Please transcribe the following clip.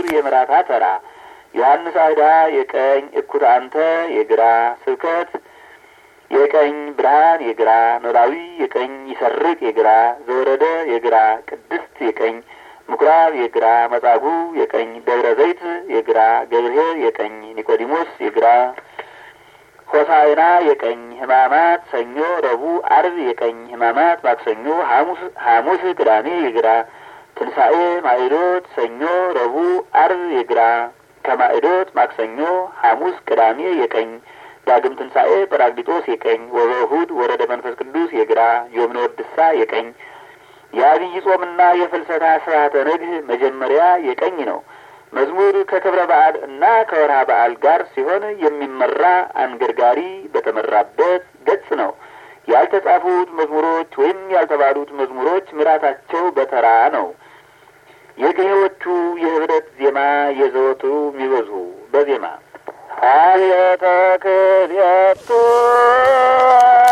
የምራታ ተራ ዮሐንስ አይዳ የቀኝ እኩት አንተ የግራ ስብከት የቀኝ ብርሃን የግራ ኖላዊ የቀኝ ይሰርቅ የግራ ዘወረደ የግራ ቅድስት የቀኝ ምኩራብ የግራ መጻጉዕ የቀኝ ደብረ ዘይት የግራ ገብርኄር የቀኝ ኒቆዲሞስ የግራ ሆሳዕና የቀኝ ሕማማት ሰኞ፣ ረቡዕ፣ አርብ የቀኝ ሕማማት ማክሰኞ፣ ሐሙስ ሐሙስ ቅዳሜ የግራ ትንሣኤ ማዕዶት ሰኞ፣ ረቡዕ፣ አርብ የግራ ከማዕዶት ማክሰኞ፣ ሐሙስ ቅዳሜ የቀኝ ዳግም ትንሣኤ ጰራቅሊጦስ የቀኝ ወበእሁድ ወረደ መንፈስ ቅዱስ የግራ ዮምነ ወድሳ የቀኝ የአብይ ጾምና የፍልሰታ ስርዓተ ነግህ መጀመሪያ የቀኝ ነው። መዝሙር ከክብረ በዓል እና ከወርሃ በዓል ጋር ሲሆን የሚመራ አንገርጋሪ በተመራበት ገጽ ነው። ያልተጻፉት መዝሙሮች ወይም ያልተባሉት መዝሙሮች ምራታቸው በተራ ነው። የቅኔዎቹ የህብረት ዜማ የዘወትሩ የሚበዙ በዜማ አብየተ ክልኤቱ